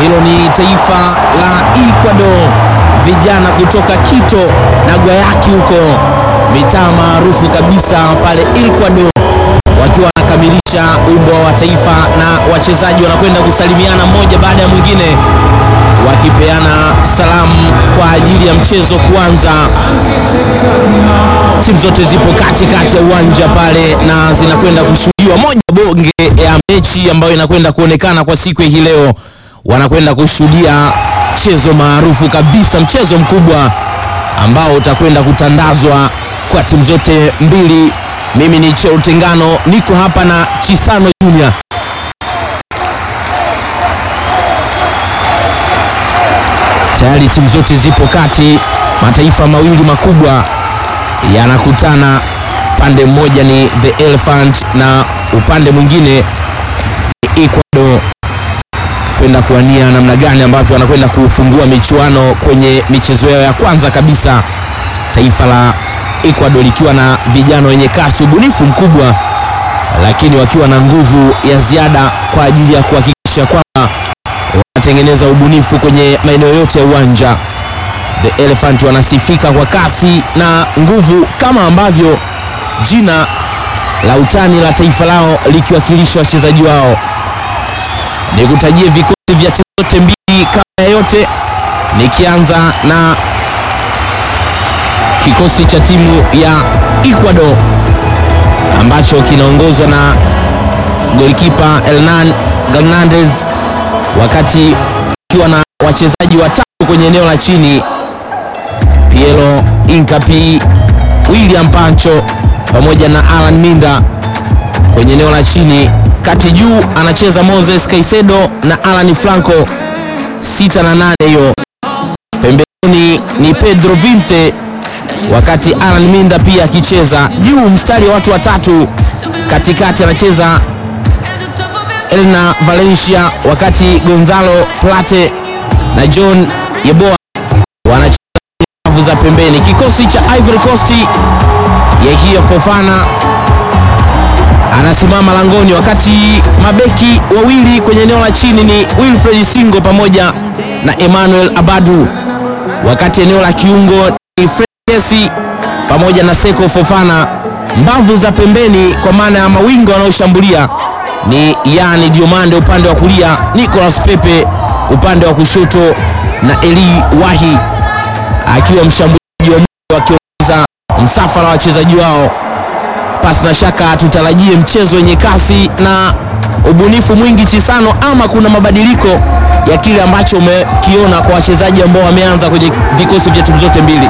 Hilo ni taifa la Ecuador, vijana kutoka Quito na Guayaquil huko mitaa maarufu kabisa pale Ecuador, wakiwa wanakamilisha wimbo wa taifa na wachezaji wanakwenda kusalimiana mmoja baada ya mwingine, wakipeana salamu kwa ajili ya mchezo kuanza. Timu zote zipo katikati ya uwanja pale na zinakwenda kushuhudiwa moja bonge ya mechi ambayo inakwenda kuonekana kwa siku hii leo. Wanakwenda kushuhudia mchezo maarufu kabisa, mchezo mkubwa ambao utakwenda kutandazwa kwa timu zote mbili. Mimi ni Cheo Tengano, niko hapa na Chisano Junior. Tayari timu zote zipo kati, mataifa mawili makubwa yanakutana. Upande mmoja ni the Elephant na upande mwingine ni Ecuador, kwenda kuwania namna gani ambavyo wanakwenda kufungua michuano kwenye michezo yao ya kwanza kabisa. Taifa la Ecuador likiwa na vijana wenye kasi, ubunifu mkubwa, lakini wakiwa na nguvu ya ziada kwa ajili ya kuhakikisha kwamba wanatengeneza ubunifu kwenye maeneo yote ya uwanja. The Elephant wanasifika kwa kasi na nguvu kama ambavyo jina la utani la taifa lao likiwakilisha wachezaji wao. Nikutajie vikosi vya timu zote mbili kabla ya yote, nikianza na kikosi cha timu ya Ecuador ambacho kinaongozwa na golikipa Hernan Hernandez, wakati ukiwa na wachezaji watatu kwenye eneo la chini Piero Incapi, William Pancho pamoja na Alan Minda kwenye eneo la chini. Kati juu anacheza Moses Caicedo na Alan Franco, sita na nane hiyo. Pembeni ni Pedro Vinte, wakati Alan Minda pia akicheza juu. Mstari wa watu watatu, katikati anacheza Elna Valencia, wakati Gonzalo Plate na John Yeboah wanacheza nyavu za pembeni. Kikosi cha Ivory Coast, Yehia Fofana anasimama langoni, wakati mabeki wawili kwenye eneo la chini ni Wilfred Singo pamoja na Emmanuel Abadu, wakati eneo la kiungo ni Fred Kesi pamoja na Seko Fofana. Mbavu za pembeni kwa maana ya mawinga wanaoshambulia ni Yani Diomande upande wa kulia, Nicolas Pepe upande wa kushoto na Eli Wahi akiwa mshambuliaji wa mwisho akiongoza msafara wa wachezaji wao. Pasi na shaka tutarajie mchezo wenye kasi na ubunifu mwingi Chisano, ama kuna mabadiliko ya kile ambacho umekiona kwa wachezaji ambao wameanza kwenye vikosi vya timu zote mbili?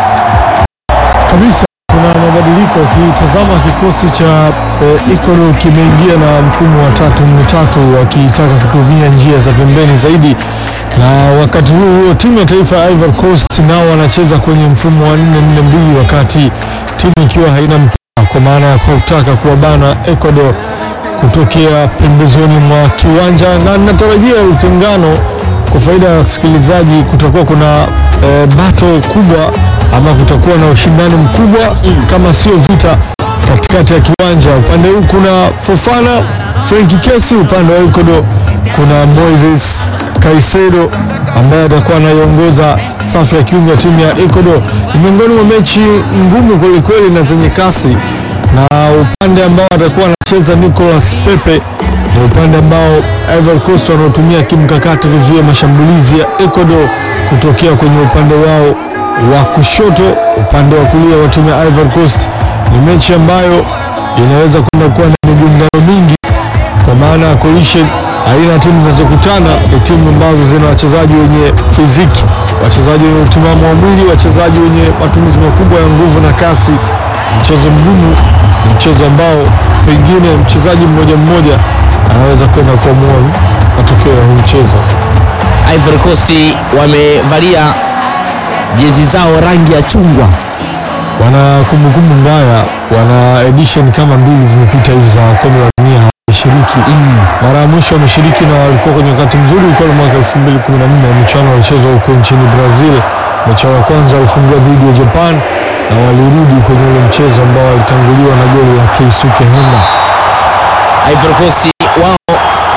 kabisa kuna mabadiliko. Ukitazama kikosi cha eh, Ecuador kimeingia na mfumo wa tatu nne tatu, wakitaka kutumia njia za pembeni zaidi, na wakati huo huo timu ya taifa ya Ivory Coast nao wanacheza kwenye mfumo wa nne nne mbili, wakati timu ikiwa haina mpira, kwa maana ya kutaka kuwabana Ecuador kutokea pembezoni mwa kiwanja, na natarajia utengano kwa faida ya wasikilizaji, kutakuwa kuna e, bato kubwa ama kutakuwa na ushindani mkubwa kama sio vita katikati ya kiwanja. Upande huu kuna Fofana, Frenki Kesi, upande wa Ecuador kuna Moises Caicedo ambaye atakuwa anaiongoza safu ya kiungo ya timu ya Ecuador. Ni miongoni mwa mechi ngumu kwelikweli na zenye kasi, na upande ambao atakuwa anacheza Nicolas Pepe ni upande ambao Ivory Coast wanaotumia kimkakati kuzuia mashambulizi ya Ecuador kutokea kwenye upande wao wa kushoto. Upande wa kulia wa timu ya Ivory Coast ni mechi ambayo inaweza kwenda kuwa na migongano mingi, kwa maana ya kuisha aina ya timu zinazokutana ni timu ambazo zina wachezaji wenye fiziki, wachezaji wenye utimamu wa mwili, wachezaji wenye matumizi makubwa ya nguvu na kasi. Mchezo mgumu, ni mchezo ambao pengine mchezaji mmoja mmoja anaweza kwenda kuamua matokeo ya huu mchezo. Ivory Coast wamevalia jezi zao rangi ya chungwa. Wana kumbukumbu mbaya, wana edition kama mbili zimepita hivi za kombe la dunia hawashiriki. Mara ya mwisho wameshiriki na walikuwa kwenye wakati mzuri, ulikuwa ni mwaka 2014 michuano walichezwa huko nchini Brazil. Mechi yao ya kwanza walifungua dhidi ya Japan na walirudi kwenye ule mchezo ambao walitanguliwa na goli la Keisuke Honda. Ivory Coast wao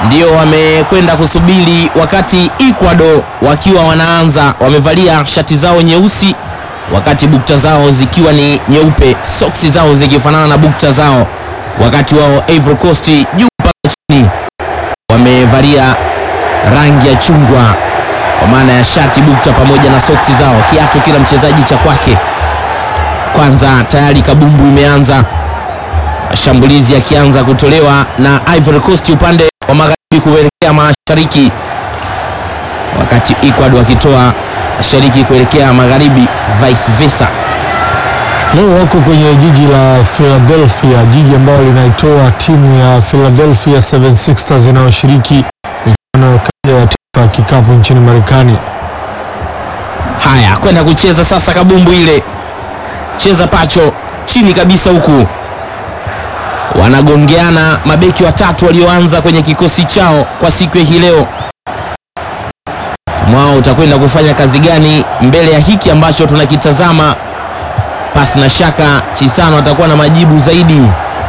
ndio wamekwenda kusubiri wakati Ecuador wakiwa wanaanza, wamevalia shati zao nyeusi, wakati bukta zao zikiwa ni nyeupe, soksi zao zikifanana na bukta zao, wakati wao Ivory Coast juu mpaka chini wamevalia rangi ya chungwa kwa maana ya shati, bukta pamoja na soksi zao, kiatu kila mchezaji cha kwake. Kwanza tayari kabumbu imeanza, mashambulizi yakianza kutolewa na Ivory Coast upande wa magharibi kuelekea mashariki, wakati Ecuador wakitoa mashariki kuelekea magharibi, vice versa. Leo wako kwenye jiji la Philadelphia, jiji ambalo linaitoa timu ya Philadelphia 76ers inayoshiriki michuano ya taifa ya kikapu nchini Marekani. Haya, kwenda kucheza sasa kabumbu ile, cheza pacho chini kabisa, huku wanagongeana mabeki watatu walioanza kwenye kikosi chao kwa siku ya hii leo. Mfumo wao utakwenda kufanya kazi gani mbele ya hiki ambacho tunakitazama? Pasi na shaka Chisano atakuwa na majibu zaidi.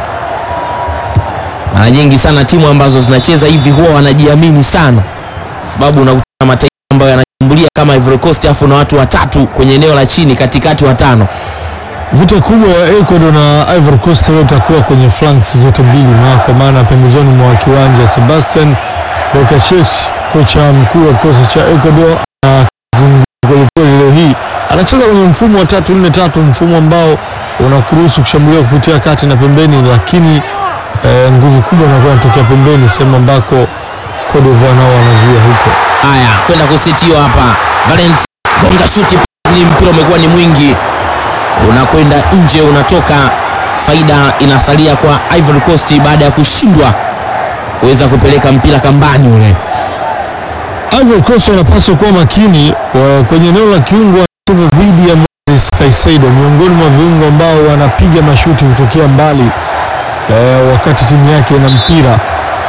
Mara nyingi sana timu ambazo zinacheza hivi huwa wanajiamini sana, sababu unakutana na mataifa ambayo yanashambulia kama Ivory Coast, afu na watu watatu kwenye eneo la chini, katikati watano. Vita kubwa ya Ecuador na Ivory Coast leo itakuwa kwenye flanks zote mbili, na kwa maana pembezoni mwa kiwanja. Sebastian Bocachich, kocha mkuu wa kikosi cha Ecuador, anazungumza kwelikweli leo hii. Anacheza kwenye mfumo wa tatu nne tatu, mfumo ambao unakuruhusu kushambulia kupitia kati na pembeni, lakini eh, nguvu kubwa inakuwa inatokea pembeni, sehemu ambako Cote d'Ivoire nao wanazuia huko. Haya, kwenda kusitiwa hapa. Valencia gonga shuti, ni mpira umekuwa ni mwingi, unakwenda nje, unatoka. Faida inasalia kwa Ivory Coast baada ya kushindwa kuweza kupeleka mpira kambani ule. Ivory Coast wanapaswa kuwa makini wa- kwenye eneo la kiungo wanacheza dhidi ya Moses Caicedo, miongoni mwa viungo ambao wanapiga mashuti kutokea mbali eh, wakati timu yake ina mpira.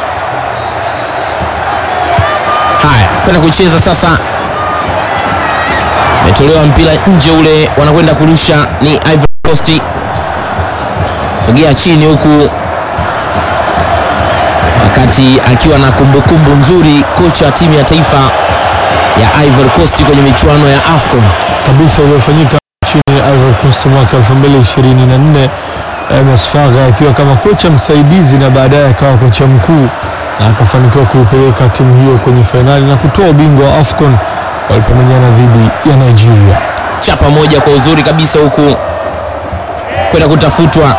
Haya, kwenda kucheza sasa, umetolewa mpira nje ule, wanakwenda kurusha ni Ivory Coast. Sogea chini huku, wakati akiwa na kumbukumbu nzuri kocha wa timu ya taifa ya Ivory Coast kwenye michuano ya AFCON. kabisa iliyofanyika nchini Ivory Coast mwaka 2024 MS Faga akiwa kama kocha msaidizi na baadaye akawa kocha mkuu na akafanikiwa kuipeleka timu hiyo kwenye fainali na kutoa ubingwa wa AFCON walipomenyana dhidi ya Nigeria. chapa moja kwa uzuri kabisa huku kwenda kutafutwa,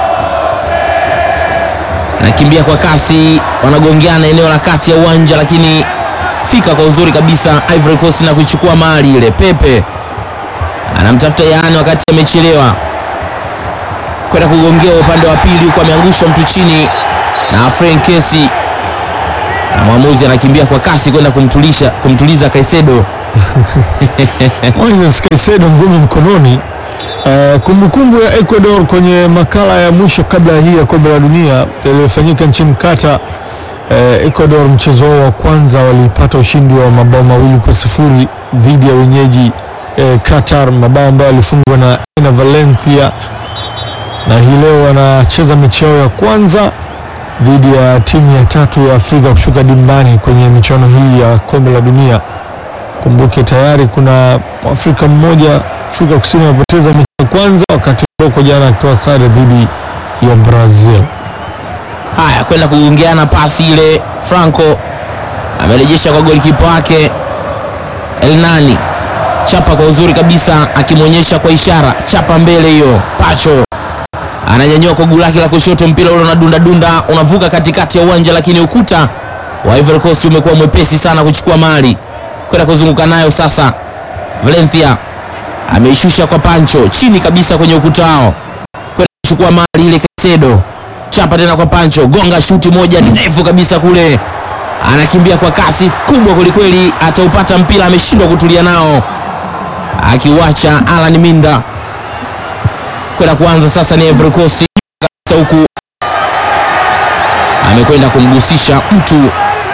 nakimbia kwa kasi, wanagongeana eneo la kati ya uwanja, lakini fika kwa uzuri kabisa Ivory Coast na kuichukua mali ile. Pepe anamtafuta Yaani wakati amechelewa kwenda kugongea upande wa pili, huku ameangushwa mtu chini na Frank Kesi, na mwamuzi anakimbia kwa kasi kwenda kumtulisha kumtuliza Kaisedo. Moises Caicedo ngumi mkononi. Uh, kumbukumbu ya Ecuador kwenye makala ya mwisho kabla ya hii ya kombe la dunia yaliyofanyika nchini Qatar. Uh, Ecuador mchezo wao wa kwanza walipata ushindi wa mabao mawili kwa sifuri dhidi ya wenyeji uh, Qatar, mabao ambayo yalifungwa na Ena Valencia, na hii leo wanacheza mechi yao ya kwanza dhidi ya timu ya tatu ya Afrika kushuka dimbani kwenye michuano hii ya kombe la dunia. Kumbuke tayari kuna Mwafrika mmoja Afrika Kusini amepoteza mechi ya kwanza, wakati Morocco jana akitoa sare dhidi ya Brazil. Haya, kwenda kugongeana pasi ile, Franco amerejesha kwa golikipa wake Elnani, chapa kwa uzuri kabisa, akimwonyesha kwa ishara chapa mbele hiyo. Pacho ananyanyua kwa guu lake la kushoto, mpira ule unadunda dunda, unavuka katikati ya uwanja, lakini ukuta wa Ivory Coast umekuwa mwepesi sana kuchukua mali, kwenda kuzunguka nayo sasa. Valencia ameishusha kwa Pancho chini kabisa kwenye ukuta wao, kwenda kuchukua mali ile. Caicedo chapa tena kwa Pancho, gonga shuti moja ndefu kabisa kule, anakimbia kwa kasi kubwa kwelikweli, ataupata mpira, ameshindwa kutulia nao, akiuacha Alan Minda kwenda kuanza sasa. Ni Ivory Coast kabisa huku, amekwenda kumgusisha mtu.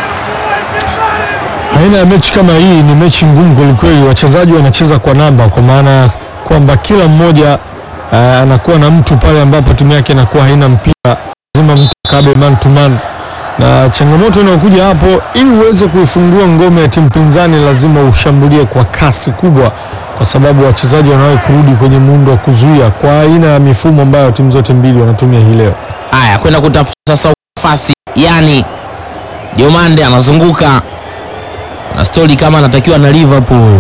Aina ya mechi kama hii ni mechi ngumu kwelikweli. Wachezaji wanacheza kwa namba, kwa maana kwamba kila mmoja uh, anakuwa na mtu pale ambapo timu yake inakuwa haina mpira, lazima mtu kabe man to man na changamoto inayokuja hapo, ili uweze kuifungua ngome ya timu pinzani, lazima ushambulie kwa kasi kubwa, kwa sababu wachezaji wanawahi kurudi kwenye muundo wa kuzuia kwa aina ya mifumo ambayo timu zote mbili wanatumia hii leo. Haya, kwenda kutafuta sasa nafasi, yani Diomande anazunguka na stori kama anatakiwa na Liverpool.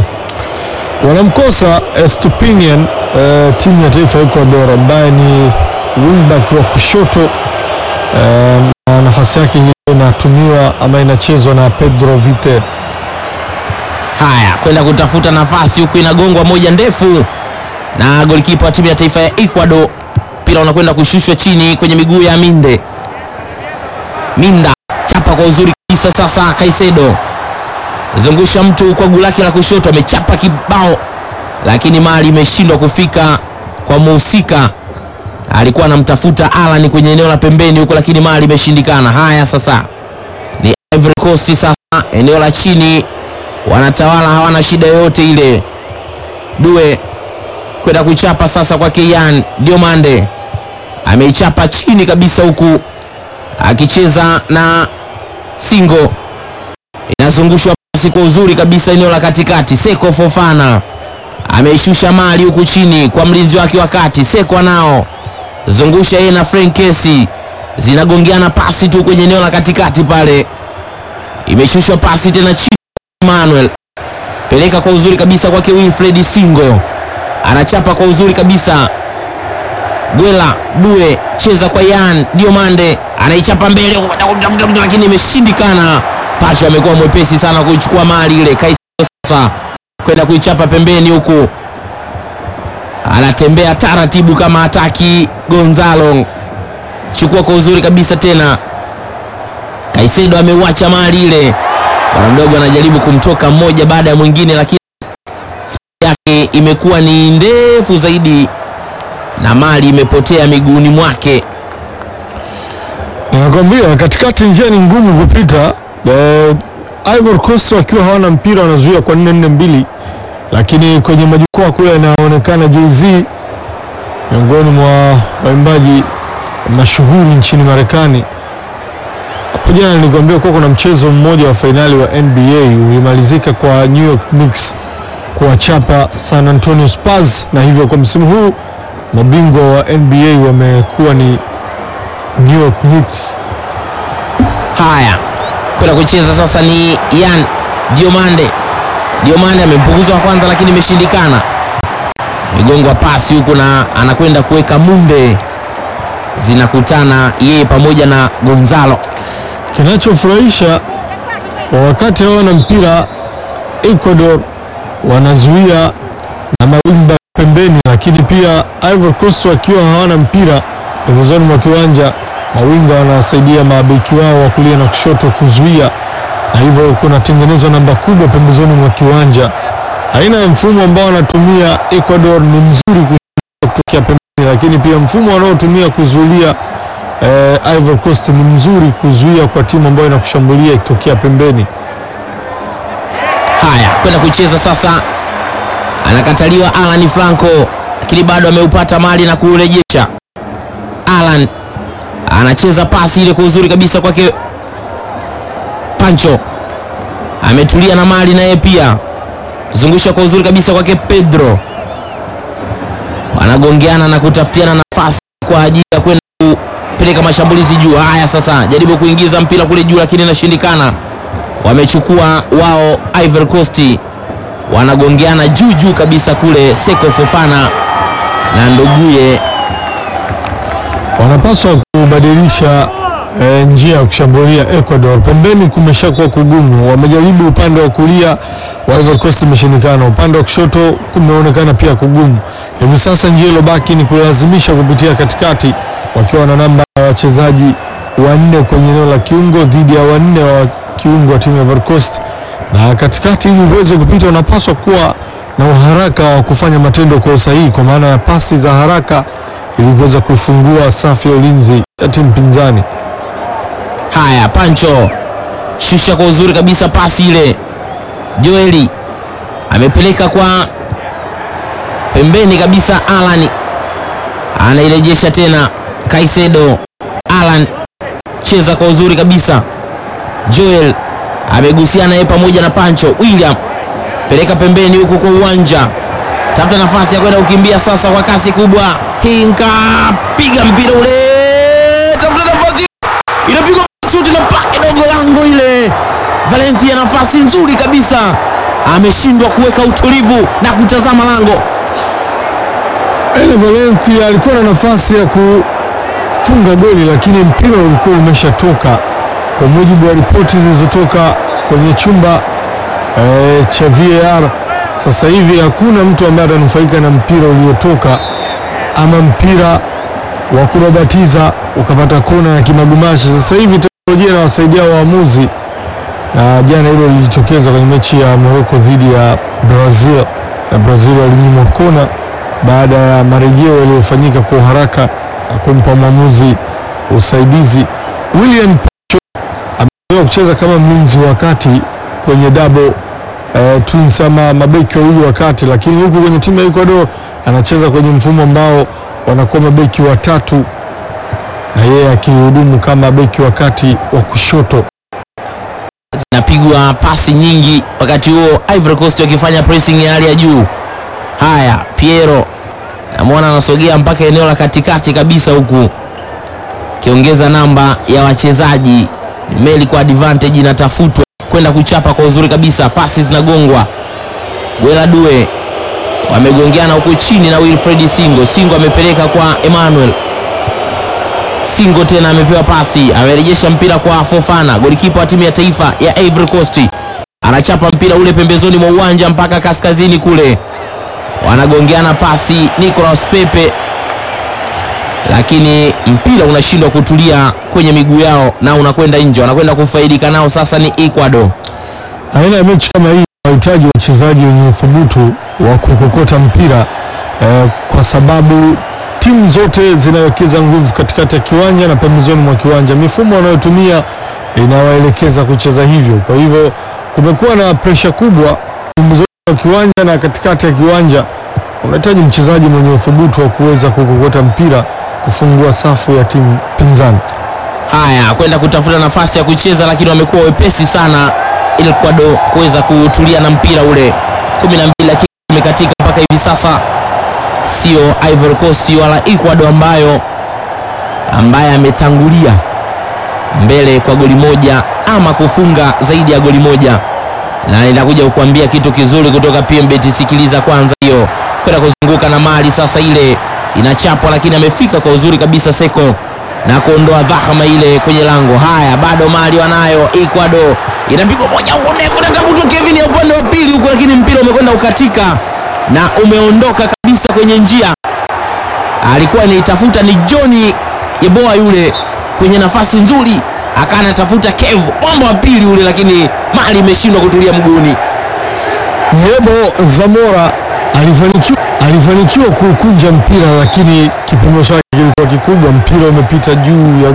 Wanamkosa Estupinian, eh, timu ya taifa ya Ecuador ambaye ni wingback wa kushoto eh, na nafasi yake hiyo inatumiwa ama inachezwa na Pedro Vite. Haya, kwenda kutafuta nafasi huku inagongwa moja ndefu na golikipa wa timu ya taifa ya Ecuador. Mpira unakwenda kushushwa chini kwenye miguu ya Minde. Minda chapa kwa uzuri kabisa. Sasa Kaisedo zungusha mtu kwa guu lake la kushoto, amechapa kibao, lakini mali imeshindwa kufika kwa muhusika. Alikuwa anamtafuta Alan kwenye eneo la pembeni huko, lakini mali imeshindikana. Haya, sasa ni Ivory Coast, sasa eneo la chini wanatawala, hawana shida yoyote ile. Due kwenda kuchapa sasa kwa Kian Diomande, ameichapa chini kabisa, huku akicheza na Singo, inazungushwa pasi kwa uzuri kabisa eneo la katikati. Seko Fofana ameishusha mali huku chini kwa mlinzi wake wa kati. Seko anao zungusha yeye na Frank Kesi, zinagongeana pasi tu kwenye eneo la katikati pale, imeshushwa pasi tena chini. Manuel peleka kwa uzuri kabisa kwake Wilfred Singo, anachapa kwa uzuri kabisa. Gwela Due cheza kwa Yan Diomande, anaichapa mbele kumtafuta mtu, lakini imeshindikana. Pacho amekuwa mwepesi sana kuichukua mali ile. Kaisedo sasa kwenda kuichapa pembeni huku, anatembea taratibu kama hataki. Gonzalo chukua kwa uzuri kabisa tena. Kaisedo ameuacha mali ile bwana mdogo anajaribu kumtoka mmoja baada ya mwingine, lakini spidi yake imekuwa ni ndefu zaidi na mali imepotea miguuni mwake. Nakwambia katikati njia ni ngumu kupita. Eh, Ivory Coast wakiwa hawana mpira wanazuia kwa 4-4-2, lakini kwenye majukwaa kule inaonekana Jay-Z miongoni mwa waimbaji mashuhuri nchini Marekani. Hapo jana nilikwambia kuwa kuna mchezo mmoja wa fainali wa NBA ulimalizika kwa New York Knicks kuwachapa San Antonio Spurs, na hivyo kwa msimu huu mabingwa wa NBA wamekuwa ni New York Knicks. Haya, kwenda kucheza sasa ni Yan Diomande. Diomande amempunguza wa kwanza, lakini imeshindikana. Migongwa pasi huku na anakwenda kuweka Munde, zinakutana yeye pamoja na Gonzalo. Kinachofurahisha wakati hawana mpira, Ecuador wanazuia na mawimba pembeni, lakini pia Ivory Coast wakiwa hawana mpira pembezoni mwa kiwanja, mawinga wanawasaidia mabeki wao wa kulia na kushoto kuzuia, na hivyo kunatengenezwa namba kubwa pembezoni mwa kiwanja. Aina ya mfumo ambao wanatumia Ecuador ni mzuri kutokea pembeni, lakini pia mfumo wanaotumia kuzuilia eh, Ivory Coast ni mzuri kuzuia kwa timu ambayo inakushambulia ikitokea pembeni. Haya, kwenda kucheza sasa, anakataliwa Alan Franco, lakini bado ameupata mali na kuurejesha. Alan anacheza pasi ile kwa uzuri kabisa kwake Pancho, ametulia na mali naye pia zungusha kwa uzuri kabisa kwake Pedro, wanagongeana na kutafutiana nafasi kwa ajili ya kwenda kupeleka mashambulizi juu. Haya sasa, jaribu kuingiza mpira kule juu, lakini inashindikana. Wamechukua wao Ivory Coast, wanagongeana juu juu kabisa kule. Seko Fofana na nduguye wanapaswa kubadilisha eh, njia ya kushambulia Ecuador. Pembeni kumeshakuwa kugumu, wamejaribu upande wa kulia wa Ivory Coast imeshindikana, upande wa kushoto kumeonekana pia kugumu. Hivi sasa njia iliyobaki ni kulazimisha kupitia katikati, wakiwa na namba ya wachezaji wanne kwenye eneo la kiungo dhidi ya wanne wa kiungo wa timu ya Ivory Coast, na katikati, ili uweze kupita, unapaswa kuwa na uharaka wa kufanya matendo kwa usahihi, kwa maana ya pasi za haraka ili kuweza kuifungua safu ya ulinzi ya timu pinzani. Haya, Pancho shusha kwa uzuri kabisa pasi ile. Joeli amepeleka kwa pembeni kabisa. Alan anairejesha tena. Kaisedo, Alan cheza kwa uzuri kabisa. Joel amegusiana yeye pamoja na Pancho. William peleka pembeni huku kwa uwanja, tafuta nafasi ya kwenda kukimbia sasa kwa kasi kubwa. Hinka piga mpira ule, tafuta nafasi, inapigwa shuti na pake dogo lango ile. Valencia nafasi nzuri kabisa, ameshindwa kuweka utulivu na kutazama lango. Ene Valencia alikuwa na nafasi ya kufunga goli lakini mpira ulikuwa umeshatoka. Kwa mujibu wa ripoti zilizotoka kwenye chumba eh, cha VAR, sasa hivi hakuna mtu ambaye atanufaika na mpira uliotoka ama mpira wa kurabatiza ukapata kona ya kimagumashi. Sasa hivi teknolojia inawasaidia waamuzi, na jana hilo lilijitokeza kwenye mechi ya Morocco dhidi ya Brazil, na Brazil walinyimwa kona baada ya marejeo yaliyofanyika kwa haraka na kumpa mwamuzi usaidizi. William Pacho amezoea kucheza kama mlinzi wa kati kwenye double eh, twins ama mabeki wawili wa kati, lakini huku kwenye timu ya Ecuador anacheza kwenye mfumo ambao wanakuwa mabeki watatu na yeye akihudumu kama beki wa kati wa kushoto. zinapigwa pasi nyingi, wakati huo Ivory Coast wakifanya pressing ya hali ya juu. Haya, Piero namwona anasogea mpaka eneo la katikati kabisa, huku akiongeza namba ya wachezaji. Meli kwa advantage inatafutwa kwenda kuchapa kwa uzuri kabisa, pasi zinagongwa. Gwela Due wamegongeana huku chini na Wilfred Singo. Singo amepeleka kwa Emmanuel Singo tena amepewa pasi, amerejesha mpira kwa Fofana, golikipa wa timu ya taifa ya Ivory Coast. Anachapa mpira ule pembezoni mwa uwanja mpaka kaskazini kule, wanagongeana pasi Nicolas Pepe, lakini mpira unashindwa kutulia kwenye miguu yao na unakwenda nje, wanakwenda kufaidika nao. Sasa ni Ecuador. Aina ya mechi kama hii inahitaji wachezaji wenye uthubutu wa kukokota mpira eh, kwa sababu timu zote zinawekeza nguvu katikati ya kiwanja na pembezoni mwa kiwanja. Mifumo wanayotumia inawaelekeza kucheza hivyo. Kwa hivyo kumekuwa na presha kubwa pembezoni mwa kiwanja na katikati ya kiwanja. Unahitaji mchezaji mwenye uthubutu wa kuweza kukokota mpira kufungua safu ya timu pinzani. Haya, kwenda kutafuta nafasi ya kucheza, lakini wamekuwa wepesi sana Ecuador kuweza kutulia na mpira ule. 12 lakini imekatika mpaka hivi sasa, sio Ivory Coast wala Ecuador ambayo ambaye ametangulia mbele kwa goli moja ama kufunga zaidi ya goli moja, na nitakuja kukuambia kitu kizuri kutoka PMBet. Sikiliza kwanza hiyo, kwenda kuzunguka na mali sasa, ile inachapwa, lakini amefika kwa uzuri kabisa Seko na kuondoa dhahama ile kwenye lango. Haya, bado mali wanayo Ecuador, inapigwa moja huko ndefu, natafutwa Kevin ya upande wa pili huko, lakini mpira umekwenda ukatika na umeondoka kabisa kwenye njia. Alikuwa anaitafuta ni Johnny Yeboa yule kwenye nafasi nzuri, akawa anatafuta Kev mwamba wa pili ule, lakini mali imeshindwa kutulia mguuni. Yebo Zamora alifanikiwa alifanikiwa kuukunja mpira, lakini kipimo chake kilikuwa kikubwa. Mpira umepita juu ya